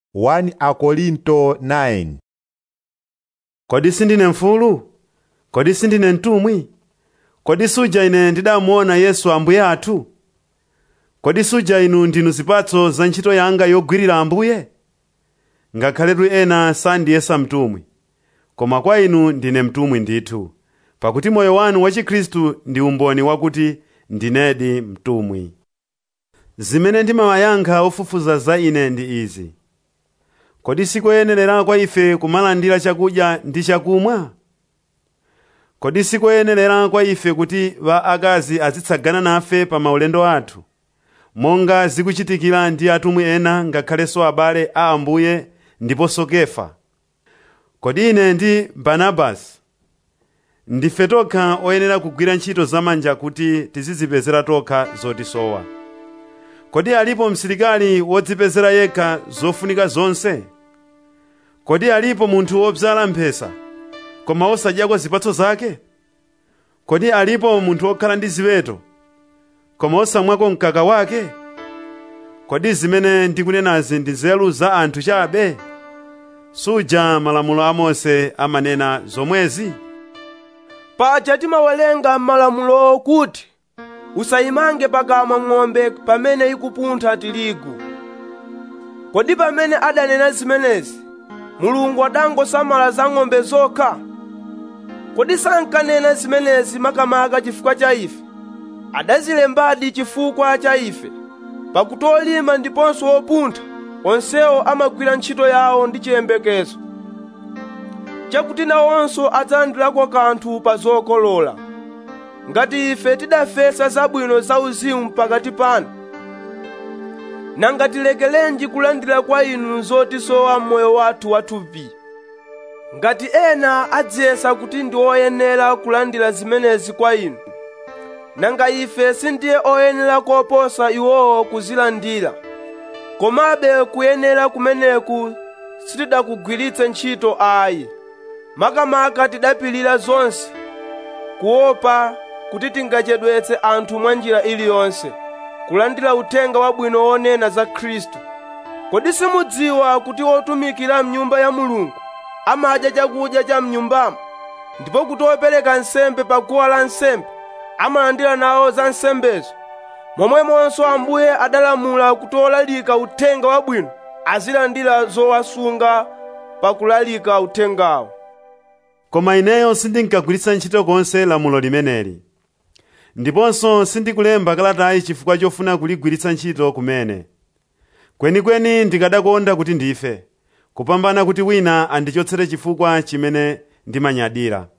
1 Akorinto 9 Kodi sindine mfulu? Kodi sindine mtumwi? Kodi suja ine ndidamuona Yesu Ambuye athu? Kodi suja inu ndinu zipatso za ntchito yanga yogwirira Ambuye? Ngakhaletu ena sandiyesa mtumwi, koma kwa inu ndine mtumwi ndithu, pakuti moyo wanu wa Chikhristu ndi umboni wakuti ndinedi mtumwi. Zimene ndimawayankha ofufuza za ine ndi izi: Kodi sikoyenerera kwa ife kumalandira chakudya ndi chakumwa? Kodi sikoyenerera kwa ife kuti akazi azitsagana nafe pa maulendo athu, monga zikuchitikira ndi atumwi ena ngakhalenso abale a Ambuye ndiponso Kefa? Kodi ine ndi Barnabasi ndife tokha oyenera kugwira ntchito zamanja kuti tizidzipezera tokha zotisowa? Kodi alipo msilikali wodzipezera yekha zofunika zonse? Kodi alipo munthu wodzala mphesa koma osadyako zipatso zake? Kodi alipo munthu wokhala ndi ziweto koma osamwako mkaka wake? Kodi zimene ndikunenazi ndi nzeru za anthu chabe? Suja malamulo a Mose amanena zomwezi? paja timawerenga m'malamulo kuti usayimange pakamwa ng'ombe pamene ikupuntha tirigu kodi pamene adanena zimenezi mulungu adangosamala za ng'ombe zokha kodi sankanena zimenezi makamaka chifukwa cha ife adazilembadi chifukwa cha ife pakuti olima ndiponso opuntha onsewo amagwira ntchito yawo ndi chiyembekezo chakuti nawonso adzalandirako kanthu pa zokolola ngati ife tidafesa zabwino zauzimu pakati panu nanga tilekerenji kulandira kwa inu zotisowa m'moyo wathu wathupi ngati ena adziyesa kuti ndi oyenera kulandira zimenezi kwa inu nanga ife sindiye oyenera koposa iwowo kuzilandira komabe kuyenera kumeneku sitidakugwiritse ntchito ayi makamaka tidapilira zonse kuopa kuti tingachedwetse anthu mwa njira iliyonse kulandira uthenga wabwino wonena za khristu kodi simudziwa kuti otumikira mnyumba ya mulungu amadya chakudya cha mnyumbamo ndipo kuti opereka nsembe pa guwa la nsembe amalandira nawo za nsembezo momwemonso ambuye adalamula kuti olalika uthenga wabwino azilandira zowasunga pakulalika uthengawo Koma ineyo sindinkagwiritsa ntchito konse lamulo limeneli. Ndiponso sindikulemba kalatayi chifukwa chofuna kuligwiritsa ntchito kumene. Kwenikweni ndikadakonda kuti ndife, kupambana kuti wina andichotsere chifukwa chimene ndimanyadira.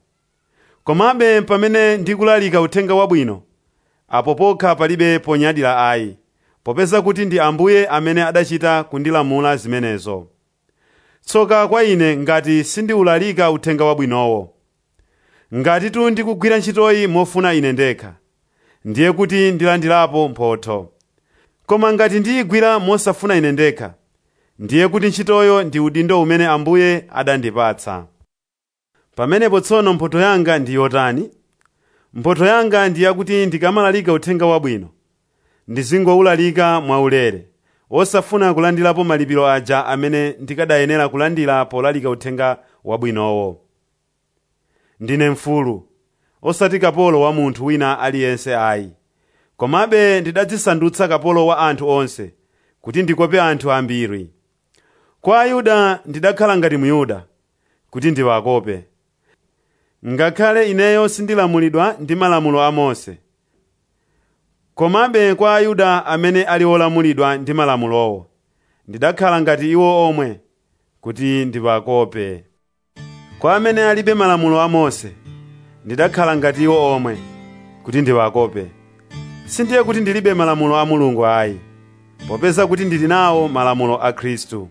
Komabe pamene ndikulalika uthenga wabwino, apo pokha palibe ponyadira ayi, popeza kuti ndi Ambuye amene adachita kundilamula zimenezo. Tsoka kwa ine ngati sindiwulalika uthenga wabwinowo. Ngatitu ndikugwira ntchitoyi mofuna ine ndekha, ndiye kuti ndilandirapo mphotho. Koma ngati ndiyigwira mosafuna ine ndekha, ndiye kuti ntchitoyo ndi udindo umene Ambuye adandipatsa. Pamenepo tsono mphotho yanga ndi yotani? Mphotho yanga ndi yakuti ndikamalalika uthenga wabwino, ndizingowulalika mwaulere, osafuna kulandirapo malipiro aja amene ndikadayenera kulandira polalika uthenga wabwinowo. Ndine mfulu, osati kapolo wa munthu wina aliyense ayi, komabe ndidadzisandutsa kapolo wa anthu onse, kuti ndikope anthu ambiri. Kwa Ayuda ndidakhala ngati Myuda, kuti ndiwakope. Ngakhale ineyo sindilamulidwa ndi malamulo a Mose. Komabe kwa Ayuda amene ali olamulidwa ndi malamulowo, ndidakhala ngati iwo omwe, kuti ndiwakope. Kwa amene alibe malamulo a Mose, ndidakhala ngati iwo omwe, kuti ndiwakope. Sindiye kuti ndilibe malamulo a Mulungu ayi, popeza kuti ndili nawo malamulo a Khristu.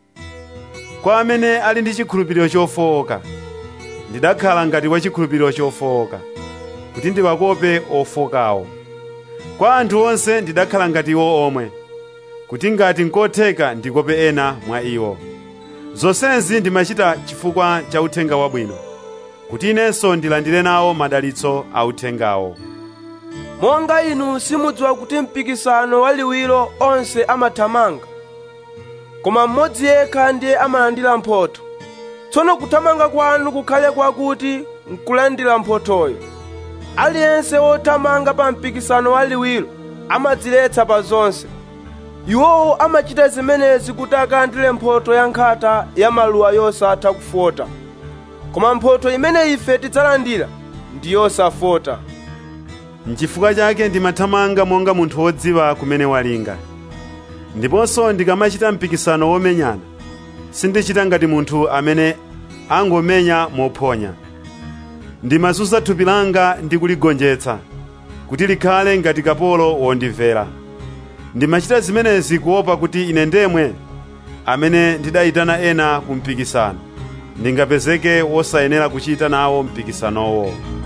Kwa amene ali ndi chikhulupiriro chofowoka, ndidakhala ngati wa chikhulupiriro chofowoka, kuti ndiwakope ofokawo. Kwa anthu onse ndidakhala ngati iwo omwe, kuti ngati nkotheka ndikope ena mwa iwo. Zonsezi ndimachita chifukwa cha uthenga wabwino, kuti inenso ndilandire nawo madalitso a uthengawo. monga inu simudziwa kuti mpikisano waliwiro onse amathamanga koma mmodzi yekha ndiye amalandira mphotho tsono kuthamanga kwanu kukhale kwakuti nkulandira mphothoyo aliyense wothamanga pa mpikisano waliwiro amadziletsa pa zonse iwowo amachita zimenezi kuti akalandire mphotho ya nkhata ya maluwa yosatha kufota koma mphotho imene ife tidzalandira ndi yosafota N'chifukwa chake ndimathamanga monga munthu wodziwa kumene walinga. Ndiponso ndikamachita mpikisano womenyana, sindichita ngati munthu amene angomenya mophonya. Ndimazunza thupi langa ndi kuligonjetsa, kuti likhale ngati kapolo wondimvera. Ndimachita zimenezi kuopa kuti ine ndemwe, amene ndidayitana ena ku mpikisano, ndingapezeke wosayenera kuchita nawo mpikisanowo.